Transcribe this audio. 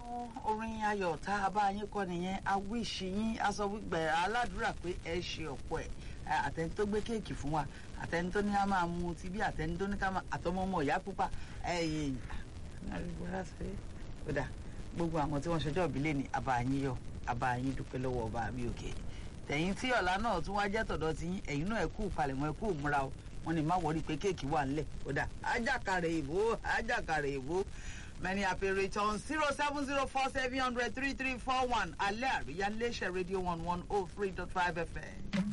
orin ayọ̀ tá a bá yín kọ́ nìyẹn a wíṣì yín a sọ wípé aládùúrà pé ẹ ṣe ọ̀pọ̀ ẹ̀ àtẹni tó gbé kéèkì fún wa àtẹni tó ní a máa mu ti bí àtẹni tó ní ká máa àtọmọ ọmọ ìyá pupa ẹ̀yìn kódà gbogbo àwọn tí wọ́n ṣọjọ́ ìbílẹ̀ ní àbáyín yọ àbáyín dúpẹ́ lọ́wọ́ ọba mi òkè tẹ̀yìn tí ọ̀la náà tún wá jẹ́ tọ̀dọ̀ tí yín ẹ̀yin náà ẹ kú palẹ̀mọ́ ẹ kú múra o wọ́n ní má wọrí pé kéèkì wà ńlẹ̀ kódà ajákàrẹ̀ ìbò ajákàrẹ̀ ìbò many happy returns zero seven zero four seven hundred three three four one alẹ́ àríyá iléeṣẹ́ rédíò one one oh three dot five fm.